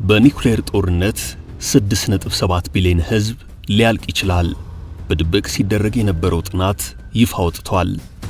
በኒውክሌር ጦርነት 6.7 ቢሊዮን ሕዝብ ሊያልቅ ይችላል። በድብቅ ሲደረግ የነበረው ጥናት ይፋ ወጥቷል።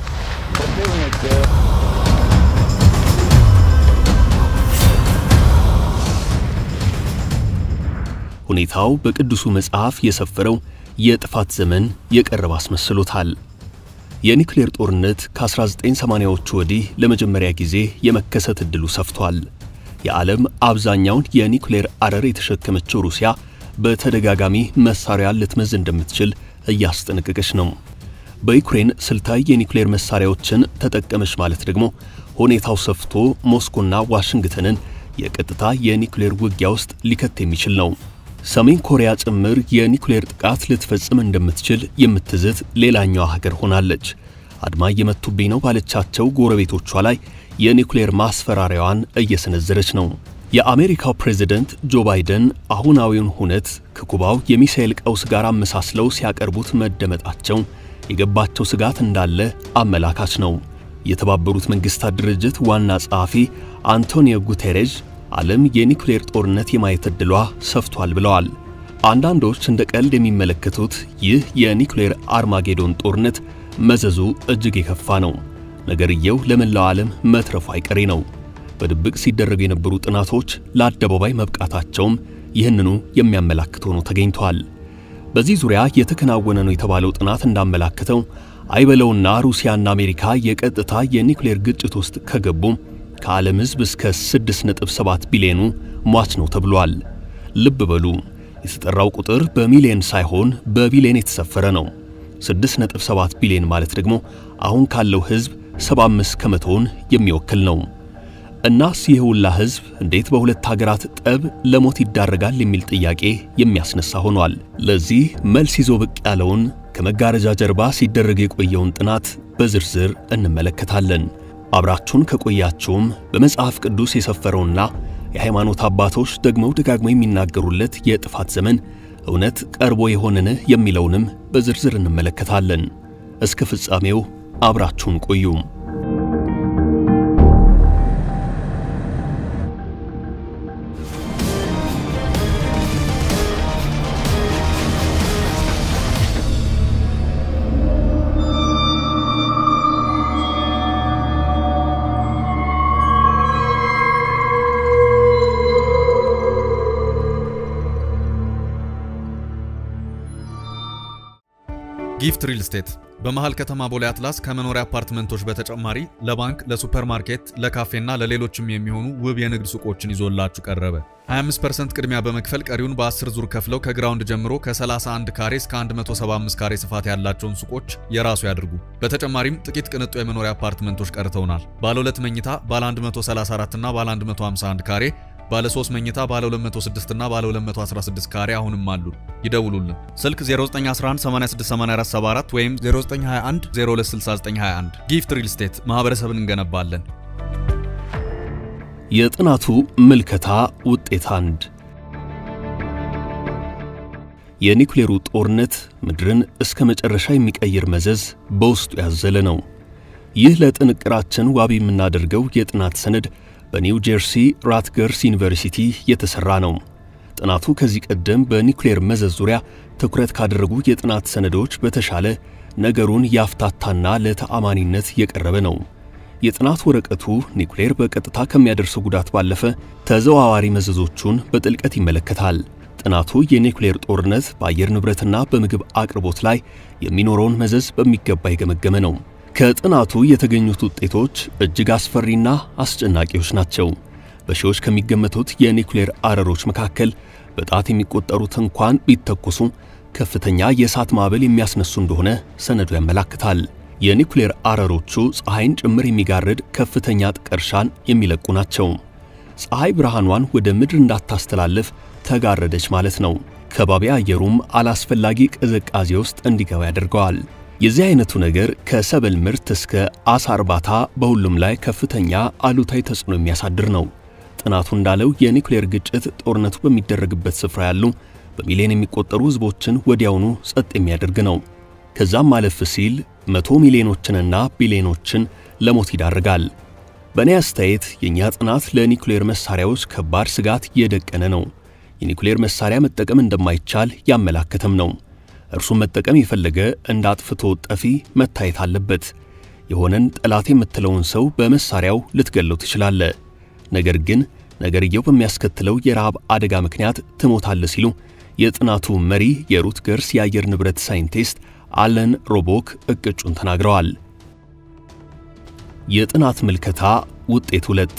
ሁኔታው በቅዱሱ መጽሐፍ የሰፈረው የጥፋት ዘመን የቀረበ አስመስሎታል። የኒውክሌር ጦርነት ከ1980ዎቹ ወዲህ ለመጀመሪያ ጊዜ የመከሰት ዕድሉ ሰፍቷል። የዓለም አብዛኛውን የኒውክሌር አረር የተሸከመችው ሩሲያ በተደጋጋሚ መሳሪያ ልትመዝ እንደምትችል እያስጠነቀቀች ነው። በዩክሬን ስልታዊ የኒውክሌር መሳሪያዎችን ተጠቀመች ማለት ደግሞ ሁኔታው ሰፍቶ ሞስኮና ዋሽንግተንን የቀጥታ የኒውክሌር ውጊያ ውስጥ ሊከት የሚችል ነው። ሰሜን ኮሪያ ጭምር የኒውክሌር ጥቃት ልትፈጽም እንደምትችል የምትዝት ሌላኛዋ ሀገር ሆናለች። አድማ እየመቱብኝ ነው ባለቻቸው ጎረቤቶቿ ላይ የኒውክሌር ማስፈራሪያዋን እየሰነዘረች ነው። የአሜሪካው ፕሬዝደንት ጆ ባይደን አሁናዊውን ሁነት ከኩባው የሚሳኤል ቀውስ ጋር አመሳስለው ሲያቀርቡት መደመጣቸው የገባቸው ስጋት እንዳለ አመላካች ነው። የተባበሩት መንግስታት ድርጅት ዋና ጸሐፊ አንቶኒዮ ጉቴሬዥ ዓለም የኒውክሌር ጦርነት የማየት ዕድሏ ሰፍቷል ብለዋል። አንዳንዶች እንደ ቀልድ የሚመለከቱት ይህ የኒውክሌር አርማጌዶን ጦርነት መዘዙ እጅግ የከፋ ነው። ነገርየው ለመላው ዓለም መትረፉ አይቀሬ ነው። በድብቅ ሲደረጉ የነበሩ ጥናቶች ለአደባባይ መብቃታቸውም ይህንኑ የሚያመላክት ሆኖ ተገኝቷል። በዚህ ዙሪያ የተከናወነ ነው የተባለው ጥናት እንዳመላከተው አይበለውና ሩሲያና አሜሪካ የቀጥታ የኒውክሌር ግጭት ውስጥ ከገቡ ከዓለም ሕዝብ እስከ 6.7 ቢሊዮኑ ሟች ነው ተብሏል። ልብ በሉ የተጠራው ቁጥር በሚሊዮን ሳይሆን በቢሊዮን የተሰፈረ ነው። 6.7 ቢሊዮን ማለት ደግሞ አሁን ካለው ሕዝብ 75 ከመቶውን የሚወክል ነው። እናስ ይህ ሁላ ሕዝብ እንዴት በሁለት ሀገራት ጠብ ለሞት ይዳረጋል የሚል ጥያቄ የሚያስነሳ ሆኗል። ለዚህ መልስ ይዞ ብቅ ያለውን ከመጋረጃ ጀርባ ሲደረግ የቆየውን ጥናት በዝርዝር እንመለከታለን። አብራችሁን ከቆያችሁም በመጽሐፍ ቅዱስ የሰፈረውና የሃይማኖት አባቶች ደግመው ደጋግመው የሚናገሩለት የጥፋት ዘመን እውነት ቀርቦ የሆንን የሚለውንም በዝርዝር እንመለከታለን። እስከ ፍጻሜው አብራችሁን ቆዩ። ጊፍት ሪል ስቴት በመሃል ከተማ ቦሌ አትላስ ከመኖሪያ አፓርትመንቶች በተጨማሪ ለባንክ፣ ለሱፐርማርኬት፣ ለካፌና ለሌሎችም የሚሆኑ ውብ የንግድ ሱቆችን ይዞላችሁ ቀረበ። 25% ቅድሚያ በመክፈል ቀሪውን በ10 ዙር ከፍለው ከግራውንድ ጀምሮ ከ31 ካሬ እስከ 175 ካሬ ስፋት ያላቸውን ሱቆች የራሱ ያድርጉ። በተጨማሪም ጥቂት ቅንጡ የመኖሪያ አፓርትመንቶች ቀርተውናል። ባለ 2 መኝታ ባለ 134 እና ባለ 151 ካሬ ባለ 3 መኝታ ባለ 206 እና ባለ 216 ካሬ አሁንም አሉ። ይደውሉልን። ስልክ 0911868474 ወይም 0921 026921። ጊፍት ሪል ስቴት ማህበረሰብን እንገነባለን። የጥናቱ ምልከታ ውጤት አንድ የኒውክሌሩ ጦርነት ምድርን እስከ መጨረሻ የሚቀይር መዘዝ በውስጡ ያዘለ ነው። ይህ ለጥንቅራችን ዋቢ የምናደርገው የጥናት ሰነድ በኒው ጀርሲ ራትገርስ ዩኒቨርሲቲ የተሰራ ነው። ጥናቱ ከዚህ ቀደም በኒውክሌር መዘዝ ዙሪያ ትኩረት ካደረጉ የጥናት ሰነዶች በተሻለ ነገሩን ያፍታታና ለተአማኒነት የቀረበ ነው። የጥናት ወረቀቱ ኒውክሌር በቀጥታ ከሚያደርሰው ጉዳት ባለፈ ተዘዋዋሪ መዘዞቹን በጥልቀት ይመለከታል። ጥናቱ የኒውክሌር ጦርነት በአየር ንብረትና በምግብ አቅርቦት ላይ የሚኖረውን መዘዝ በሚገባ የገመገመ ነው። ከጥናቱ የተገኙት ውጤቶች እጅግ አስፈሪና አስጨናቂዎች ናቸው። በሺዎች ከሚገመቱት የኒውክሌር አረሮች መካከል በጣት የሚቆጠሩት እንኳን ቢተኮሱ ከፍተኛ የእሳት ማዕበል የሚያስነሱ እንደሆነ ሰነዱ ያመላክታል። የኒውክሌር አረሮቹ ፀሐይን ጭምር የሚጋርድ ከፍተኛ ጥቀርሻን የሚለቁ ናቸው። ፀሐይ ብርሃኗን ወደ ምድር እንዳታስተላልፍ ተጋረደች ማለት ነው። ከባቢ አየሩም አላስፈላጊ ቅዝቃዜ ውስጥ እንዲገባ ያደርገዋል። የዚህ አይነቱ ነገር ከሰብል ምርት እስከ አሳ እርባታ በሁሉም ላይ ከፍተኛ አሉታዊ ተጽዕኖ የሚያሳድር ነው። ጥናቱ እንዳለው የኒውክሌር ግጭት ጦርነቱ በሚደረግበት ስፍራ ያሉ በሚሊዮን የሚቆጠሩ ሕዝቦችን ወዲያውኑ ጸጥ የሚያደርግ ነው። ከዛም አለፍ ሲል መቶ ሚሊዮኖችንና ቢሊዮኖችን ለሞት ይዳርጋል። በእኔ አስተያየት የእኛ ጥናት ለኒውክሌር መሳሪያዎች ከባድ ስጋት የደቀነ ነው። የኒውክሌር መሳሪያ መጠቀም እንደማይቻል ያመላከተም ነው። እርሱን መጠቀም የፈለገ እንደ አጥፍቶ ጠፊ መታየት አለበት። የሆነን ጠላት የምትለውን ሰው በመሳሪያው ልትገለው ትችላለ። ነገር ግን ነገርየው በሚያስከትለው የረሃብ አደጋ ምክንያት ትሞታለ ሲሉ የጥናቱ መሪ የሩትገርስ የአየር ንብረት ሳይንቲስት አለን ሮቦክ እቅጩን ተናግረዋል። የጥናት ምልከታ ውጤት ሁለት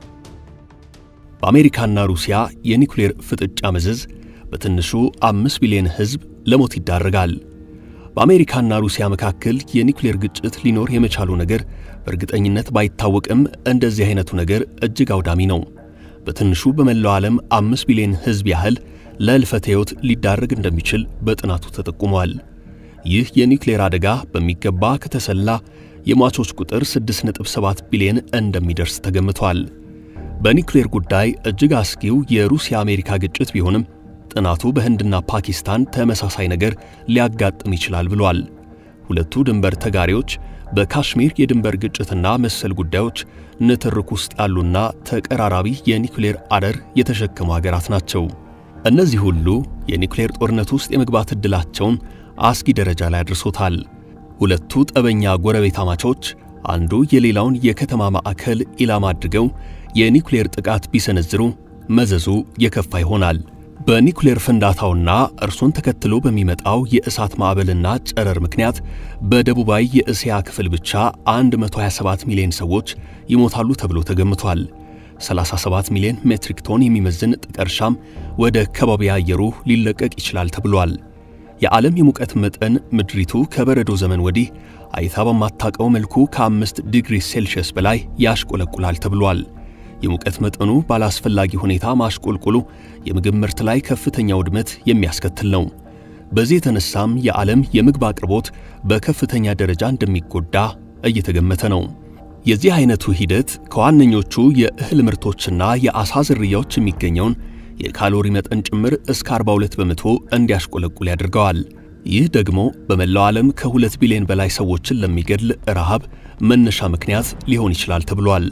በአሜሪካና ሩሲያ የኒውክሌር ፍጥጫ መዘዝ በትንሹ አምስት ቢሊዮን ሕዝብ ለሞት ይዳረጋል። በአሜሪካና ሩሲያ መካከል የኒውክሌር ግጭት ሊኖር የመቻሉ ነገር በእርግጠኝነት ባይታወቅም እንደዚህ አይነቱ ነገር እጅግ አውዳሚ ነው። በትንሹ በመላው ዓለም አምስት ቢሊዮን ሕዝብ ያህል ለሕልፈተ ሕይወት ሊዳረግ እንደሚችል በጥናቱ ተጠቁሟል። ይህ የኒውክሌር አደጋ በሚገባ ከተሰላ የሟቾች ቁጥር 6.7 ቢሊዮን እንደሚደርስ ተገምቷል። በኒውክሌር ጉዳይ እጅግ አስጊው የሩሲያ አሜሪካ ግጭት ቢሆንም ጥናቱ በህንድና ፓኪስታን ተመሳሳይ ነገር ሊያጋጥም ይችላል ብሏል። ሁለቱ ድንበር ተጋሪዎች በካሽሚር የድንበር ግጭትና መሰል ጉዳዮች ንትርክ ውስጥ ያሉና ተቀራራቢ የኒውክሌር አረር የተሸከሙ ሀገራት ናቸው። እነዚህ ሁሉ የኒውክሌር ጦርነት ውስጥ የመግባት ዕድላቸውን አስጊ ደረጃ ላይ አድርሶታል። ሁለቱ ጠበኛ ጎረቤታማቾች አንዱ የሌላውን የከተማ ማዕከል ኢላማ አድርገው የኒውክሌር ጥቃት ቢሰነዝሩ መዘዙ የከፋ ይሆናል። በኒውክሌር ፍንዳታውና እርሱን ተከትሎ በሚመጣው የእሳት ማዕበልና ጨረር ምክንያት በደቡባዊ የእስያ ክፍል ብቻ 127 ሚሊዮን ሰዎች ይሞታሉ ተብሎ ተገምቷል። 37 ሚሊዮን ሜትሪክ ቶን የሚመዝን ጥቀርሻም ወደ ከባቢ አየሩ ሊለቀቅ ይችላል ተብሏል። የዓለም የሙቀት መጠን ምድሪቱ ከበረዶ ዘመን ወዲህ አይታ በማታቀው መልኩ ከአምስት ዲግሪ ሴልሺየስ በላይ ያሽቆለቁላል ተብሏል። የሙቀት መጠኑ ባላስፈላጊ ሁኔታ ማሽቆልቆሉ የምግብ ምርት ላይ ከፍተኛ ውድመት የሚያስከትል ነው። በዚህ የተነሳም የዓለም የምግብ አቅርቦት በከፍተኛ ደረጃ እንደሚጎዳ እየተገመተ ነው። የዚህ አይነቱ ሂደት ከዋነኞቹ የእህል ምርቶችና የዓሣ ዝርያዎች የሚገኘውን የካሎሪ መጠን ጭምር እስከ 42 በመቶ እንዲያሽቆለቁል ያደርገዋል። ይህ ደግሞ በመላው ዓለም ከሁለት ቢሊዮን በላይ ሰዎችን ለሚገድል ረሃብ መነሻ ምክንያት ሊሆን ይችላል ተብሏል።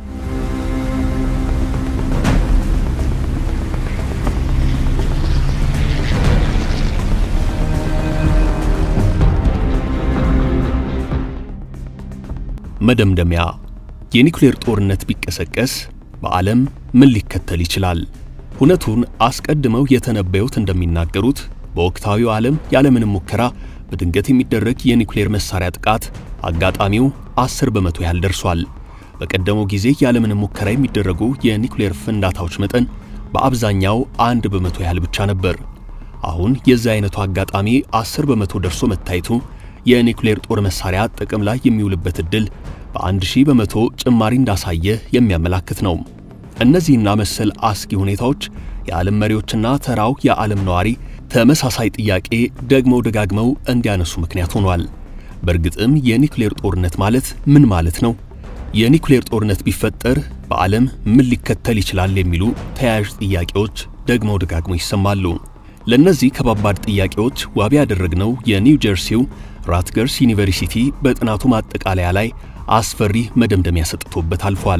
መደምደሚያ የኒውክሌር ጦርነት ቢቀሰቀስ በዓለም ምን ሊከተል ይችላል? ሁነቱን አስቀድመው የተነበዩት እንደሚናገሩት በወቅታዊው ዓለም ያለምንም ሙከራ በድንገት የሚደረግ የኒውክሌር መሳሪያ ጥቃት አጋጣሚው 10 በመቶ ያህል ደርሷል። በቀደመው ጊዜ ያለምንም ሙከራ የሚደረጉ የኒውክሌር ፍንዳታዎች መጠን በአብዛኛው አንድ በመቶ ያህል ብቻ ነበር። አሁን የዚህ አይነቱ አጋጣሚ 10 በመቶ ደርሶ መታየቱ የኒውክሌር ጦር መሳሪያ ጥቅም ላይ የሚውልበት ዕድል በአንድ ሺህ በመቶ ጭማሪ እንዳሳየ የሚያመላክት ነው። እነዚህና መሰል አስጊ ሁኔታዎች የዓለም መሪዎችና ተራው የዓለም ነዋሪ ተመሳሳይ ጥያቄ ደግመው ደጋግመው እንዲያነሱ ምክንያት ሆኗል። በእርግጥም የኒውክሌር ጦርነት ማለት ምን ማለት ነው? የኒውክሌር ጦርነት ቢፈጠር በዓለም ምን ሊከተል ይችላል? የሚሉ ተያያዥ ጥያቄዎች ደግመው ደጋግመው ይሰማሉ። ለእነዚህ ከባባድ ጥያቄዎች ዋቢ ያደረግነው የኒው ጀርሲው ራትገርስ ዩኒቨርሲቲ በጥናቱ ማጠቃለያ ላይ አስፈሪ መደምደሚያ ሰጥቶበት አልፏል።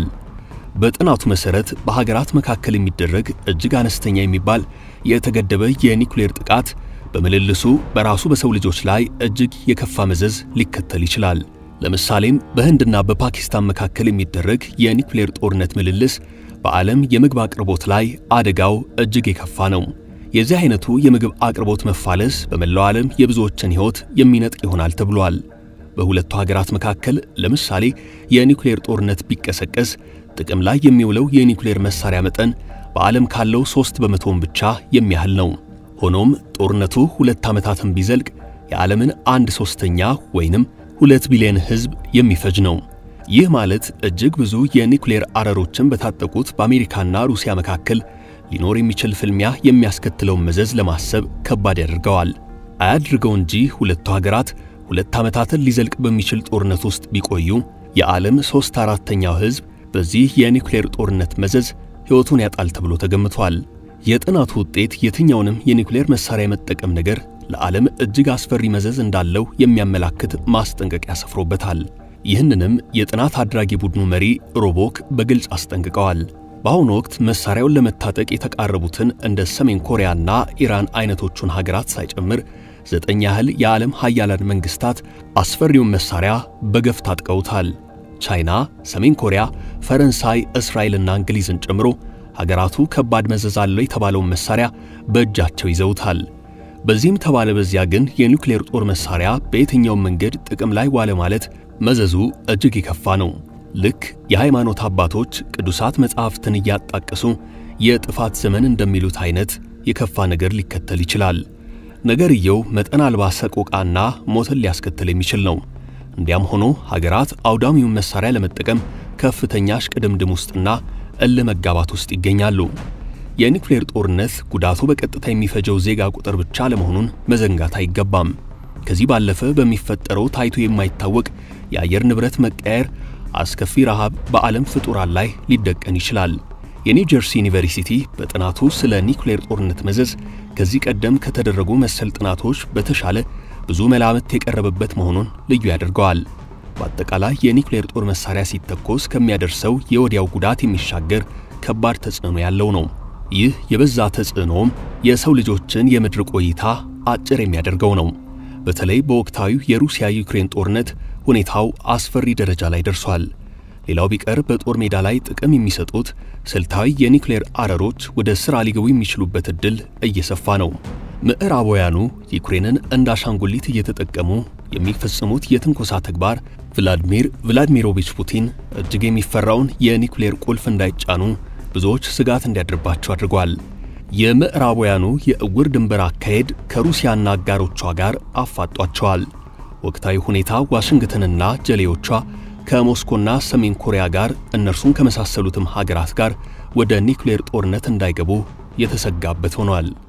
በጥናቱ መሠረት በሀገራት መካከል የሚደረግ እጅግ አነስተኛ የሚባል የተገደበ የኒውክሌር ጥቃት በምልልሱ በራሱ በሰው ልጆች ላይ እጅግ የከፋ መዘዝ ሊከተል ይችላል። ለምሳሌም በህንድና በፓኪስታን መካከል የሚደረግ የኒውክሌር ጦርነት ምልልስ በዓለም የምግብ አቅርቦት ላይ አደጋው እጅግ የከፋ ነው። የዚህ አይነቱ የምግብ አቅርቦት መፋለስ በመላው ዓለም የብዙዎችን ሕይወት የሚነጥቅ ይሆናል ተብሏል። በሁለቱ ሀገራት መካከል ለምሳሌ የኒውክሌር ጦርነት ቢቀሰቀስ ጥቅም ላይ የሚውለው የኒውክሌር መሳሪያ መጠን በዓለም ካለው ሦስት በመቶውን ብቻ የሚያህል ነው። ሆኖም ጦርነቱ ሁለት ዓመታትን ቢዘልቅ የዓለምን አንድ ሦስተኛ ወይንም ሁለት ቢሊዮን ሕዝብ የሚፈጅ ነው። ይህ ማለት እጅግ ብዙ የኒውክሌር አረሮችን በታጠቁት በአሜሪካና ሩሲያ መካከል ሊኖር የሚችል ፍልሚያ የሚያስከትለውን መዘዝ ለማሰብ ከባድ ያደርገዋል። አያድርገው እንጂ ሁለቱ ሀገራት ሁለት ዓመታትን ሊዘልቅ በሚችል ጦርነት ውስጥ ቢቆዩ የዓለም ሦስት አራተኛው ሕዝብ በዚህ የኒውክሌር ጦርነት መዘዝ ሕይወቱን ያጣል ተብሎ ተገምቷል። የጥናቱ ውጤት የትኛውንም የኒውክሌር መሳሪያ የመጠቀም ነገር ለዓለም እጅግ አስፈሪ መዘዝ እንዳለው የሚያመላክት ማስጠንቀቂያ ሰፍሮበታል። ይህንንም የጥናት አድራጊ ቡድኑ መሪ ሮቦክ በግልጽ አስጠንቅቀዋል። በአሁኑ ወቅት መሳሪያውን ለመታጠቅ የተቃረቡትን እንደ ሰሜን ኮሪያና ኢራን አይነቶቹን ሀገራት ሳይጨምር ዘጠኝ ያህል የዓለም ሀያላን መንግስታት አስፈሪውን መሳሪያ በገፍ ታጥቀውታል። ቻይና፣ ሰሜን ኮሪያ፣ ፈረንሳይ፣ እስራኤልና እንግሊዝን ጨምሮ ሀገራቱ ከባድ መዘዝ አለው የተባለውን መሳሪያ በእጃቸው ይዘውታል። በዚህም ተባለ በዚያ ግን የኒውክሌር ጦር መሳሪያ በየትኛውም መንገድ ጥቅም ላይ ዋለ ማለት መዘዙ እጅግ የከፋ ነው። ልክ የሃይማኖት አባቶች ቅዱሳት መጻሕፍትን እያጣቀሱ የጥፋት ዘመን እንደሚሉት አይነት የከፋ ነገር ሊከተል ይችላል። ነገርየው መጠን አልባ ሰቆቃና ሞትን ሊያስከትል የሚችል ነው። እንዲያም ሆኖ ሀገራት አውዳሚውን መሳሪያ ለመጠቀም ከፍተኛ እሽቅድምድም ውስጥና እልህ መጋባት ውስጥ ይገኛሉ። የኒውክሌር ጦርነት ጉዳቱ በቀጥታ የሚፈጀው ዜጋ ቁጥር ብቻ ለመሆኑን መዘንጋት አይገባም። ከዚህ ባለፈ በሚፈጠረው ታይቶ የማይታወቅ የአየር ንብረት መቀየር አስከፊ ረሃብ በዓለም ፍጡራን ላይ ሊደቀን ይችላል። የኒው ጀርሲ ዩኒቨርሲቲ በጥናቱ ስለ ኒውክሌር ጦርነት መዘዝ ከዚህ ቀደም ከተደረጉ መሰል ጥናቶች በተሻለ ብዙ መላምት የቀረበበት መሆኑን ልዩ ያደርገዋል። በአጠቃላይ የኒውክሌር ጦር መሳሪያ ሲተኮስ ከሚያደርሰው የወዲያው ጉዳት የሚሻገር ከባድ ተጽዕኖ ያለው ነው። ይህ የበዛ ተጽዕኖም የሰው ልጆችን የምድር ቆይታ አጭር የሚያደርገው ነው። በተለይ በወቅታዊው የሩሲያ ዩክሬን ጦርነት ሁኔታው አስፈሪ ደረጃ ላይ ደርሷል። ሌላው ቢቀር በጦር ሜዳ ላይ ጥቅም የሚሰጡት ስልታዊ የኒውክሌር አረሮች ወደ ሥራ ሊገቡ የሚችሉበት ዕድል እየሰፋ ነው። ምዕራባውያኑ ዩክሬንን እንደ አሻንጉሊት እየተጠቀሙ የሚፈጽሙት የትንኮሳ ተግባር ቭላድሚር ቭላድሚሮቪች ፑቲን እጅግ የሚፈራውን የኒውክሌር ቁልፍ እንዳይጫኑ ብዙዎች ስጋት እንዲያድርባቸው አድርጓል። የምዕራባውያኑ የእውር ድንበር አካሄድ ከሩሲያና አጋሮቿ ጋር አፋጧቸዋል። ወቅታዊ ሁኔታ ዋሽንግተንና ጀሌዎቿ ከሞስኮና ሰሜን ኮሪያ ጋር እነርሱን ከመሳሰሉትም ሀገራት ጋር ወደ ኒውክሌር ጦርነት እንዳይገቡ የተሰጋበት ሆኗል።